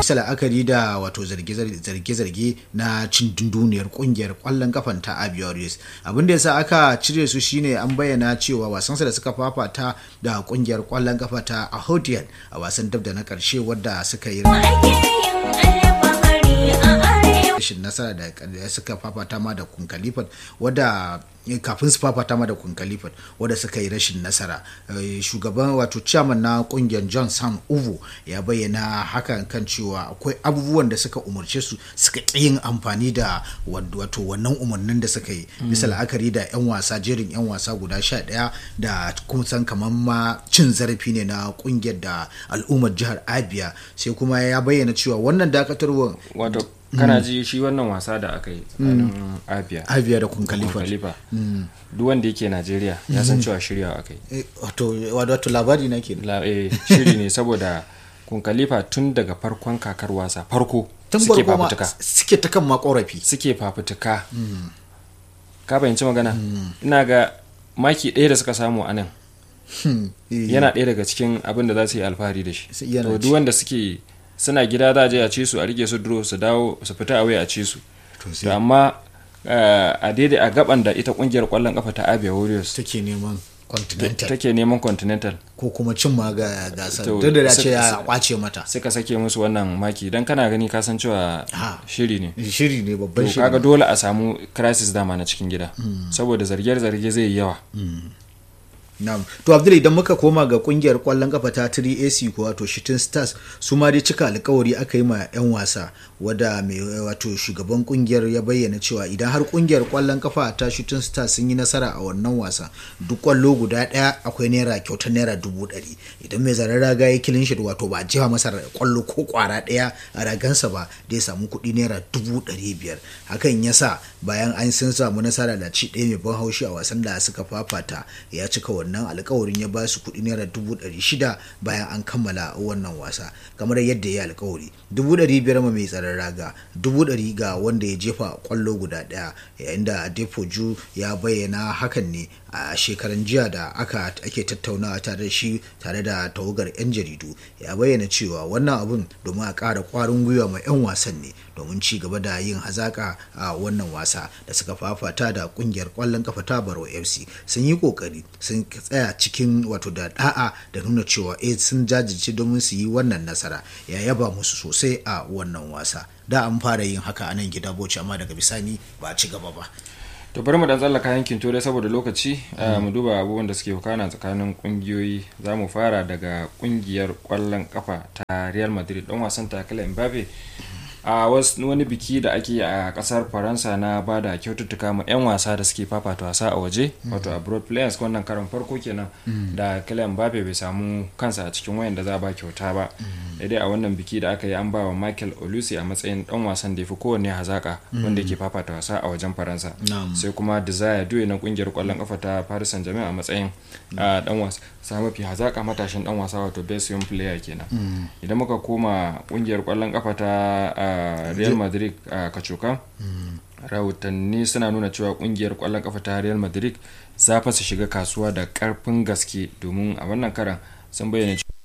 bisa la'akari da wato zarge-zarge na cin dunduniyar kungiyar kwallon kafan ta abia warriors abin da yasa aka cire su shine an bayyana cewa wasansa da suka fafata da kungiyar kwallon kafa ta ahodian a wasan dab da na karshe wadda suka yi rashin nasara da suka fafata ma da kun kalifat wadda kafin su fafata ma da kun kalifat wadda suka yi rashin nasara shugaban wato chairman na kungiyar john sam uvo ya bayyana hakan kan cewa akwai abubuwan da suka umarce su suka yin amfani da wato wannan umarnin da suka yi bisa la'akari da yan wasa jerin yan wasa guda sha daya da kuma san kamar ma cin zarafi ne na kungiyar da al'ummar jihar abia sai kuma ya bayyana cewa wannan dakatarwar wato kana ji shi wannan wasa da aka yi tsakanin abia abia da kun khalifa duk wanda yake najeriya ya san cewa shiryawa aka yi wato labari na ke shiri ne saboda kun khalifa tun daga farkon kakar wasa farko suke fafutuka suke ta kan makorafi suke fafutuka ka fahimci magana ina ga maki ɗaya da suka samu a nan yana ɗaya daga cikin abin da za su yi alfahari da shi to duk wanda suke suna gida za a je a ci su a rike su duro su dawo su fita a a ci su to amma a daidai a gaban da ita kungiyar kwallon kafa ta abia warriors take neman continental take neman continental ko kuma cin ma ga gasar duk da ce ya kwace mata suka sake musu wannan maki dan kana gani ka san cewa shiri ne shiri ne babban shiri kaga dole a samu crisis dama na cikin gida saboda zarge-zarge zai yi yawa Na'am. To Abdul idan muka koma ga kungiyar kwallon kafa ta 3AC ko wato Shooting Stars su ma dai cika alkawari aka yi ma 'yan wasa wada mai wato shugaban kungiyar ya bayyana cewa idan har kungiyar kwallon kafa ta Shooting Stars sun yi nasara a wannan wasa duk kwallo guda daya akwai naira kyautar naira dubu ɗari idan mai zarar raga ya kilin shi wato ba jefa masa kwallo ko kwara daya a ragansa ba da ya samu kuɗi naira dubu ɗari biyar hakan ya sa bayan an sun samu nasara da ci ɗaya mai ban haushi a wasan da suka fafata ya cika wannan wannan alkawarin ya ba su kuɗi naira dubu ɗari shida bayan an kammala wannan wasa kamar yadda ya alkawari dubu ɗari biyar ma mai tsaron raga dubu ɗari ga wanda ya jefa kwallo guda ɗaya yayin da defoju ya bayyana hakan ne a shekaran jiya da aka ake tattaunawa tare da shi tare da tawagar 'yan jaridu ya bayyana cewa wannan abun domin a ƙara ƙwarin gwiwa ma 'yan wasan ne domin ci gaba da yin hazaka a wannan wasa da suka fafata da ƙungiyar ƙwallon kafa ta baro fc sun yi ƙoƙari sun tsaya cikin wato da da'a da nuna cewa eh sun jajirce domin su yi wannan nasara ya yaba musu sosai a wannan wasa da an fara yin haka a nan gida boci amma daga bisani ba a ci gaba ba to bari mu dan tsallaka yankin turai saboda lokaci mu duba abubuwan da suke wakana tsakanin kungiyoyi za mu fara daga kungiyar kwallon kafa ta real madrid dan wasan takala mbappe a wani biki da ake a kasar faransa na ba da kyaututtuka ma 'yan wasa da suke fafata wasa a waje wato abroad players wannan karon farko kenan da kylian mbappe bai samu kansa a cikin wayan da za a ba kyauta ba daidai a wannan biki da aka yi an ba wa michael olusi a matsayin dan wasan da ya fi kowanne hazaka wanda yake fafata wasa a wajen faransa sai kuma desire duwe na kungiyar kwallon kafa ta paris saint germain a matsayin dan wasa mafi hazaka matashin dan wasa wato best young player kenan idan muka koma kungiyar kwallon kafa ta real madrid a kacokan rahotanni suna nuna cewa kungiyar kwallon kafa ta real madrid za fa su shiga kasuwa da karfin gaske domin a wannan karan sun bayyana